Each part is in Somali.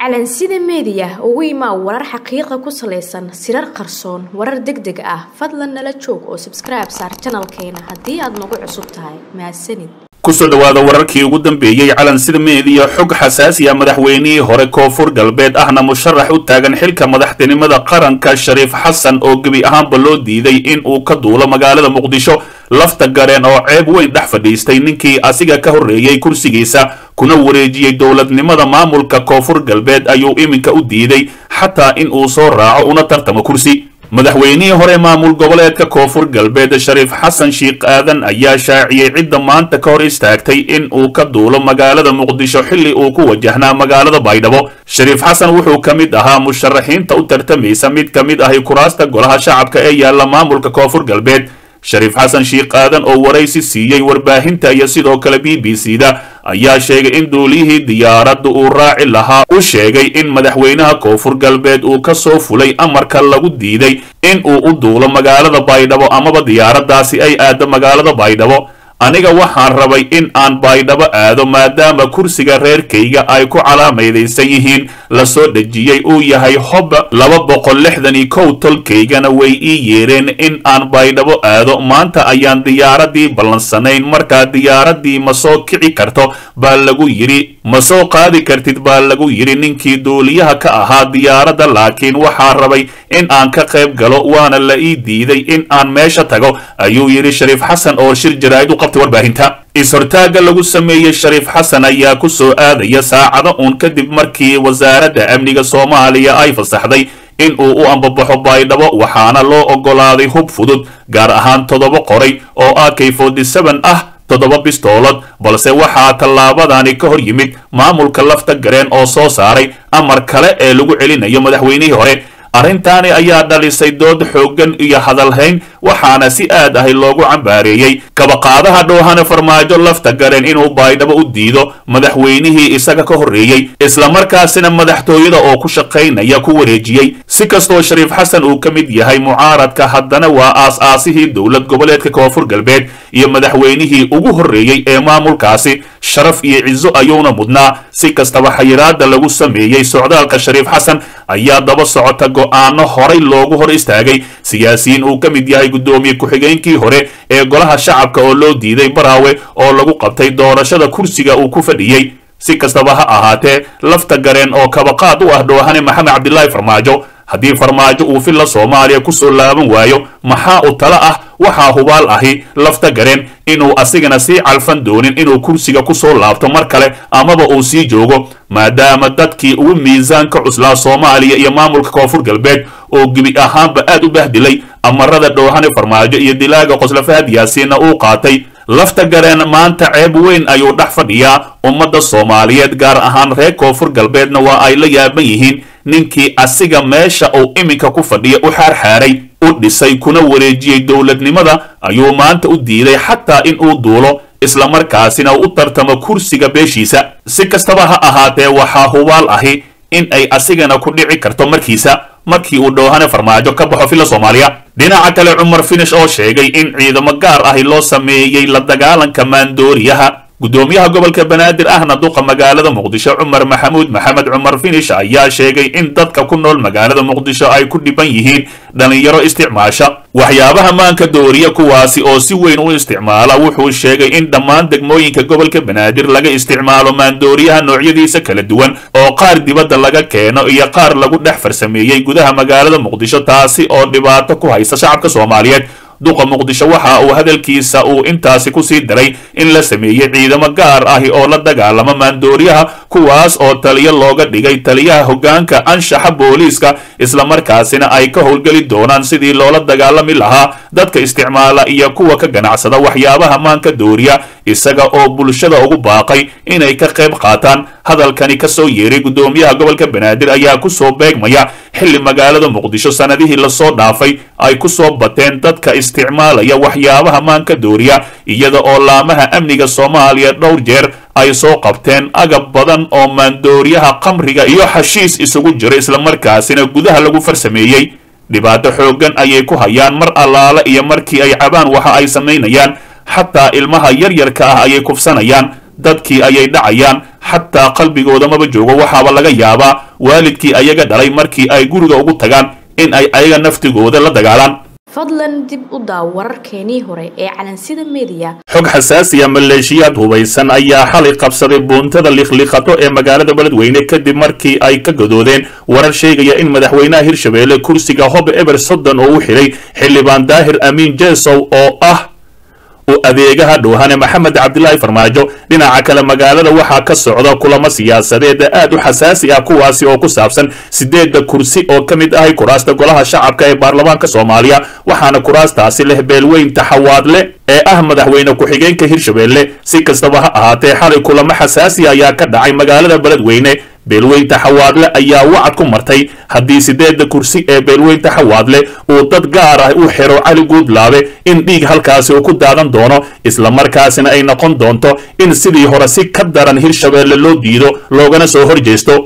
calansida meediya ugu imaa warar xaqiiqa ku salaysan sirar qarsoon warar deg deg ah fadlan nala joog oo sabskribe saar janalkeena haddii aad nagu cusub tahay mahadsanid kusoo dhawaada wararkii ugu dambeeyey calansida meediya xog xasaasi ah madaxweynihii hore koonfur galbeed ahna musharax u taagan xilka madaxtinimada qaranka shariif xasan oo gebi ahaanba loo diiday in uu ka duulo magaalada muqdisho lafta gareen oo ceeb weyn dhex fadhiistay ninkii asiga ka horreeyey kursigiisa kuna wareejiyey dowladnimada maamulka koonfur galbeed ayuu iminka u diiday xataa in uu soo raaco una tartamo kursi madaxweynihii hore maamul goboleedka koonfur galbeed shariif xasan shiikh aadan ayaa shaaciyey cidda maanta ka hor istaagtay in uu ka duulo magaalada muqdisho xilli uu ku wajahnaa magaalada baydhabo shariif xasan wuxuu ka mid ahaa musharaxiinta u tartamaysa mid ka mid ahi kuraasta golaha shacabka ee yaalla maamulka koonfur galbeed shariif xasan shiikh aadan oo waraysi siiyey warbaahinta iyo sidoo kale b b c da ayaa sheegay in duuliyihii diyaaradda uu raaci lahaa u sheegay in madaxweynaha koonfur galbeed uu ka soo fulay amarka lagu diiday in uu u duulo magaalada baydhabo amaba diyaaraddaasi ay aaddo magaalada baydhabo aniga waxaan rabay in aan baydhabo aado maadaama kursiga reerkayga ay ku calaamadaysan yihiin la soo dhejiyey uu yahay hob laba boqol lixdan iyo kow tolkaygana way ii yeereen in aan baydhabo aado maanta ayaan diyaaradii ballansanayn markaa diyaaradii ma soo kici karto baa lagu yidhi ma soo qaadi kartid baa lagu yidhi ninkii duuliyaha ka ahaa diyaaradda laakiin waxaa rabay in aan ka qayb galo waana la ii diiday in aan meesha tago ayuu yidhi shariif xasan oo shir jaraa'id u qabtay warbaahinta is-hortaagga lagu sameeyey shariif xasan ayaa ku soo aadaya saacado uun kadib markii wasaaradda amniga soomaaliya ay fasaxday in uu u ambabaxo baydhabo waxaana loo oggolaaday hub fudud gaar ahaan toddoba qoray oo a k ah toddoba bistoolad balse waxaa tallaabadani ka hor yimid maamulka lafta gareen oo soo saaray amar kale ee lagu celinayo madaxweynihii hore arrintaani ayaa dhalisay dood xooggan iyo hadalhayn waxaana si aad ahi loogu cambaareeyey kabaqaadaha dhoohane farmaajo lafta gareen inuu baydhabo u diido madaxweynihii isaga ka horreeyey islamarkaasina madaxtooyada oo ku shaqaynaya ku wareejiyey si kastoo shariif xasan uu ka mid yahay mucaaradka haddana waa aas-aasihii dowlad goboleedka koonfur galbeed iyo madaxweynihii ugu horreeyey ee maamulkaasi sharaf iyo cizo ayuuna mudnaa si kastaba xayiraada lagu sameeyey socdaalka shariif xasan ayaa daba socota go-aano horay loogu hor istaagay siyaasiyiin uu ka mid yahay guddoomiye ku-xigeenkii hore ee golaha shacabka oo loo diiday baraawe oo lagu qabtay doorashada kursiga uu ku fadhiyey si kastaba ha ahaatee lafta gareen oo kabaqaad u ah dhoohane maxamed cabdilaahi farmaajo haddii farmaajo uu filla soomaaliya kusoo laaban waayo maxaa u tala ah waxaa hubaal ahi lafta gareen inuu asigana sii calfan doonin inuu kursiga kusoo laabto mar kale amaba uu sii joogo maadaama dadkii ugu miisaanka cuslaa soomaaliya iyo maamulka koonfur galbeed oo gebi ahaanba aad u bahdilay amarada dhoohane farmaajo iyo dilaaga qoslafahad yaasiinna uu qaatay lafta gareen maanta ceeb weyn ayuu dhex fadhiyaa ummadda soomaaliyeed gaar ahaan reer koonfur galbeedna waa ay la yaaban yihiin ninkii asiga meesha uu iminka ku fadhiya u xaarxaaray u dhisay kuna wareejiyey dowladnimada ayuu maanta u diiday xataa in uu duulo islamarkaasina u tartamo kursiga beeshiisa si kastaba ha ahaatee waxaa hubaal ahi in ay asigana ku dhici karto markiisa markii uu dhoohane farmaajo ka baxo filla soomaaliya dhinaca kale cumar finish oo sheegay in ciidamo gaar ahi loo sameeyey la dagaalanka maandooriyaha guddoomiyaha gobolka banaadir ahna duqa magaalada muqdisho cumar maxamuud maxamed cumar finish ayaa sheegay in dadka ku nool magaalada muqdisho ay ku dhiban yihiin dhallinyaro isticmaasha waxyaabaha maanka dooriya kuwaasi oo si weyn u isticmaala wuxuu sheegay in dhammaan degmooyinka gobolka banaadir laga isticmaalo maandooriyaha noocyadiisa kala duwan oo qaar dibadda laga keeno iyo qaar lagu dhex farsameeyey gudaha magaalada muqdisho taasi oo dhibaato ku haysa shacabka soomaaliyeed duqa muqdisho waxa uu hadalkiisa uu intaasi kusii daray in la sameeyey ciidamo gaar ahi oo la dagaalama maandooriyaha kuwaas oo taliyo looga dhigay taliyaha hoggaanka anshaxa booliiska islamarkaasina ay ka howlgeli doonaan sidii loola dagaalami lahaa dadka isticmaala iyo kuwa ka ganacsada waxyaabaha maanka dooriya isaga oo bulshada ugu baaqay inay ka qayb qaataan hadalkani ka soo yeeray guddoomiyaha gobolka banaadir ayaa kusoo beegmaya xilli magaalada muqdisho sanadihii lasoo dhaafay ay kusoo bateen dadka isticmaalaya waxyaabaha maanka dooriya iyada oo laamaha amniga soomaaliya dhowr jeer ay soo qabteen agab badan oo maandooriyaha qamriga iyo xashiis isugu jira islamarkaasina gudaha lagu farsameeyey dhibaato xooggan ayay ku hayaan mar allaale iyo markii ay cabaan waxa ay samaynayaan xataa ilmaha yaryarka ah ayay kufsanayaan dadkii ayay dhacayaan xataa qalbigooda maba joogo waxaaba laga yaabaa waalidkii ayaga dhalay markii ay guriga ugu tagaan in ay ayaga naftigooda la dagaalaan fadlan dib u daaw wararkeenii hore ee calansida mediya xog xasaasiya maleeshiyaad hubaysan ayaa xalay qabsaday buuntada likhlikhato ee magaalada beledweyne kadib markii ay ka gadoodeen warar sheegaya in madaxweynaha hirshabeelle kursiga hob eber soddon oo u xidhay xildhibaan daahir amiin jesow oo ah u adeegaha dhowhane maxamed cabdilaahi farmaajo dhinaca kale magaalada waxaa ka socda kulamo siyaasadeed aad u xasaasi ah kuwaasi oo ku saabsan sideedda kursi oo ka mid ahay kuraasta golaha shacabka ee baarlamaanka soomaaliya waxaana kuraastaasi leh beelweyn taxawaadle ee ah madaxweyne ku-xigeenka hirshabeelle si kastaba ha ahaatee xalay kulamo xasaasi ayaa ka dhacay magaalada beledweyne beelweynta xawaadle ayaa wacad ku martay haddii sideedda kursi ee beelweynta xawaadle uu dad gaar ah u xiro cali guudlaabe in dhiig halkaasi uu ku daadan doono islamarkaasina ay noqon doonto in sidii hore si ka daran hirshabeelle loo diido loogana soo horjeesto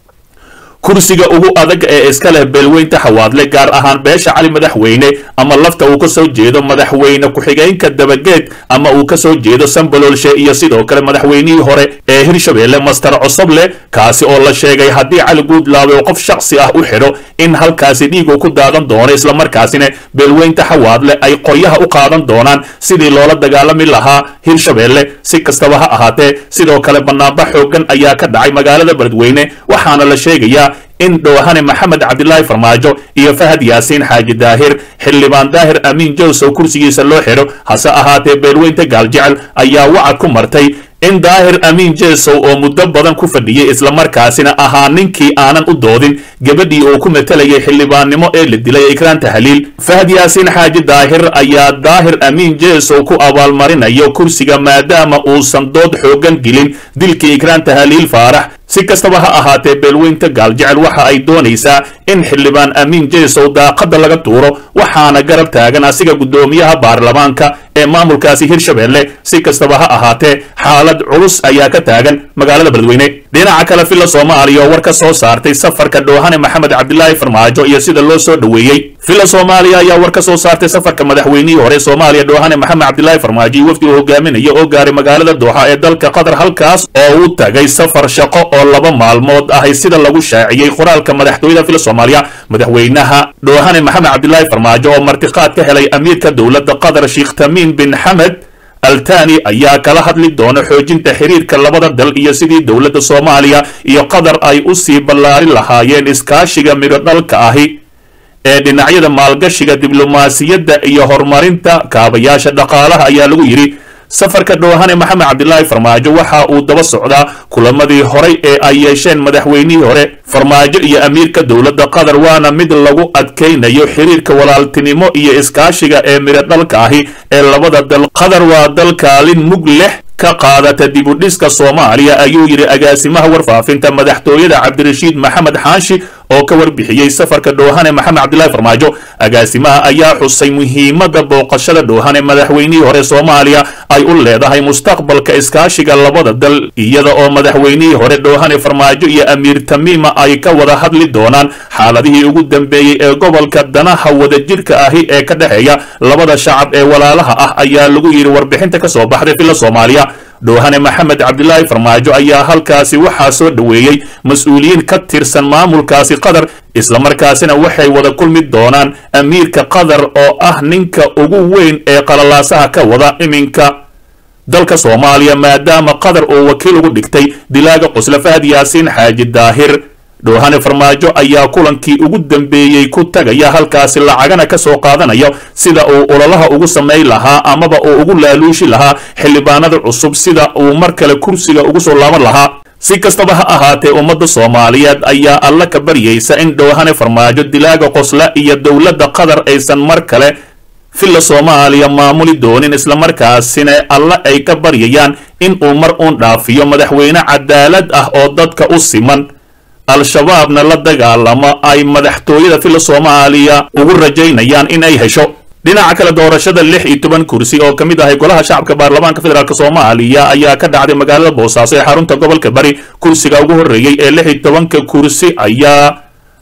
kursiga ugu adag ee iska leh beelweynta xawaadle gaar ahaan beesha cali madaxweyne ama lafta uu ka soo jeedo madaxweyne ku-xigeenka dabageed ama uu ka soo jeedo sambololshe iyo sidoo kale madaxweynihii hore ee hirshabeelle master cosoble kaasi oo la sheegay haddii cali guudlaabe uu qof shaksi ah u xidho in halkaasi dhiigu ku daadan doono islamarkaasina beelweynta xawaadle ay qoryaha u qaadan doonaan sidii loola dagaalami lahaa hirshabeelle si kastaba ha ahaatee sidoo kale banaanba xoogan ayaa ka dhacay magaalada beledweyne waxaana la sheegayaa in dhowhane maxamed cabdilaahi farmaajo iyo fahad yaasiin xaaji daahir xildhibaan daahir amiin jowsow kursigiisa loo xidho hase ahaatee beelweynta gaaljecel ayaa wacad ku martay in daahir amiin jesow oo muddo badan ku fadhiyey islamarkaasina ahaa ninkii aanan u doodin gabadhii uu ku matalayay xildhibaannimo ee la dilay ikraan tahliil fahad yaasiin xaaji daahir ayaa daahir amiin jesow ku abaalmarinayo kursiga maadaama uusan dood xoogan gelin dilkii ikraan tahliil faarax si kastaba ha ahaatee beelweynta gaaljecel waxa ay doonaysaa in xildhibaan amiin jesow daaqadda laga tuuro waxaana garab taagan asiga guddoomiyaha baarlamaanka ee maamulkaasi hirshabeelle si kastaba ha ahaatee xaalad culus ayaa ka taagan magaalada beledweyne dhinaca kale filla soomaaliya oo war ka soo saartay safarka dhowhane maxamed cabdilaahi farmaajo iyo sida loo soo dhoweeyey filla soomaaliya ayaa war ka soo saartay safarka madaxweynihii hore soomaaliya dhowhane maxamed cabdilaahi farmaajo iyo wafdi uu hogaaminaya oo gaaray magaalada dooxa ee dalka qatar halkaas oo u tagay safar shaqo oo laba maalmood ahay sida lagu shaaciyey qoraalka madaxtooyada filla soomaaliya madaxweynaha dhowhane maxamed cabdilaahi farmaajo oo martiqaad ka helay amiirka dowladda qatar sheekh tamiim bin xamed altani ayaa kala hadli doona xoojinta xiriirka labada dal iyo sidii dowladda soomaaliya iyo qatar ay u sii ballaarin lahaayeen iskaashiga midho dhalka ahi ee dhinacyada maalgashiga diblomaasiyadda iyo horumarinta kaabayaasha dhaqaalaha ayaa lagu yidhi safarka dhowhane maxamed cabdilaahi farmaajo waxa uu daba socdaa kulamadii horay ee ay yeesheen madaxweynihii hore farmaajo iyo amiirka dowladda qatar waana mid lagu adkaynayo xiriirka walaaltinimo iyo iskaashiga ee midho dhalka ahi ee labada dal qatar waa dal kaalin mug leh ka qaadata dibudhiska soomaaliya ayuu yidhi agaasimaha warfaafinta madaxtooyada cabdirashiid maxamed xaashi oo ka warbixiyey safarka dhowhane maxamed cabdilaahi farmaajo agaasimaha ayaa xusay muhiimadda booqashada dhowhane madaxweynihii hore soomaaliya ay u leedahay mustaqbalka iskaashiga labada dal iyada oo madaxweynihii hore dhowhane farmaajo iyo amiir tamiima ay ka wada hadli doonaan xaaladihii ugu dambeeyey ee gobolka danaha wadajirka ahi ee ka dhexeeya labada shacab ee walaalaha ah ayaa lagu yidhi warbixinta ka soo baxday filla soomaaliya dhowhane maxamed cabdilaahi farmaajo ayaa halkaasi waxaa soo dhoweeyey mas-uuliyiin ka tirsan maamulkaasi qatar islamarkaasina waxay wada kulmi doonaan amiirka qatar oo ah ninka ugu weyn ee qalalaasaha ka wada iminka dalka soomaaliya maadaama qatar uu wakiil ugu dhigtay dilaaga qusle fahad yaasiin xaaji daahir dhowhane farmaajo ayaa kulankii ugu dambeeyey ku tagaya halkaasi lacagana ka soo qaadanayo sida uu ololaha ugu samayn lahaa amaba uu ugu laaluushi lahaa xildhibaanada cusub sida uu mar kale kursiga ugu soo laaban lahaa si kastaba ha ahaatee ummadda soomaaliyeed ayaa alla ka baryaysa in dhowhane farmaajo dilaaga qosla iyo dowladda qatar aysan mar kale filla soomaaliya maamuli doonin islamarkaasina alla ay ka baryayaan in uu mar uun dhaafiyo madaxweyne cadaalad ah oo dadka u siman al-shabaabna la dagaalamo ay madaxtooyada filla soomaaliya ugu rajaynayaan in ay hesho dhinaca kale doorashada lix iyo toban kursi oo ka mid ahay golaha shacabka baarlamaanka federaalk soomaaliya ayaa ka dhacday magaalada boosaaso ee xarunta gobolka bari kursiga ugu horreeyey ee lix iyo tobanka kursi ayaa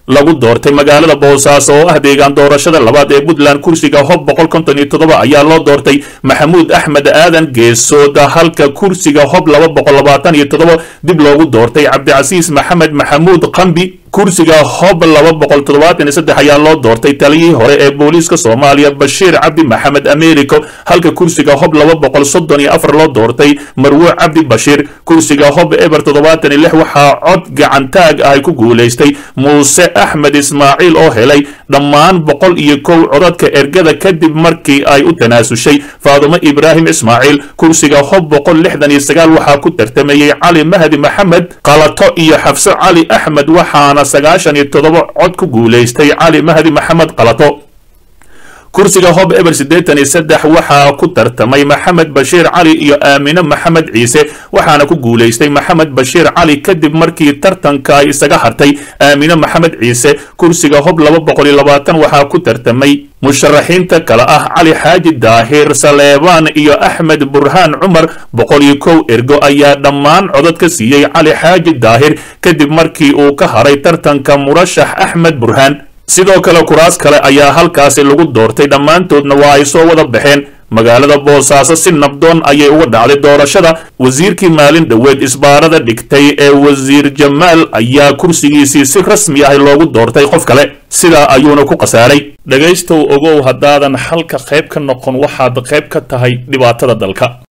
lagu doortay magaalada boosaaso oo ah deegaan doorashada labaad ee puntland kursiga hob boqol konton iyo toddoba ayaa loo doortay maxamuud axmed aadan geesooda halka kursiga hob laba boqol labaatan iyo toddoba dib loogu doortay cabdicasiis maxamed maxamuud qambi kursiga hob laba boqol toddobaatan iyo saddex ayaa loo doortay taliyihii hore ee booliiska soomaaliya bashiir cabdi maxamed americo halka kursiga hob laba boqol soddon iyo afar loo doortay marwo cabdi bashiir kursiga hob eber toddobaatan iyo lix waxaa cod gacantaag ah ku guulaystay muuse axmed ismaaciil oo helay dhammaan boqol iyo kow codadka ergada kadib markii ay u tanaasushay faadumo ibraahim ismaaciil kursiga hob boqol lixdan iyo sagaal waxaa ku tartamayey cali mahdi maxamed qalato iyo xafso cali axmed waxaana sagaashan iyo toddoba cod ku guulaystay cali mahdi maxamed qalato kursiga hob eber siddeetan iyo saddex waxaa ku tartamay maxamed bashiir cali iyo aamine maxamed ciise waxaana ku guulaystay maxamed bashiir cali kadib markii tartanka ay isaga hartay aamine maxamed ciise kursiga hob laba boqol iyo labaatan waxaa ku tartamay musharaxiinta kale ah cali xaaji daahir saleebaan iyo axmed burhaan cumar boqol iyo kow ergo ayaa dhammaan codad ka siiyey cali xaaji daahir kadib markii uu ka haray tartanka murashax axmed burhaan sidoo kale kuraas kale ayaa halkaasi lagu doortay dhammaantoodna waa ay soo wada baxeen magaalada boosaaso si nabdoon ayay uga dhacday doorashada wasiirkii maalin dhoweed isbaarada dhigtay ee wasiir jamaal ayaa kursigiisii si rasmi ah loogu doortay qof kale sidaa ayuuna ku khasaaray dhegaystow ogow haddaadan xalka qayb ka noqon waxaad qayb ka tahay dhibaatada dalka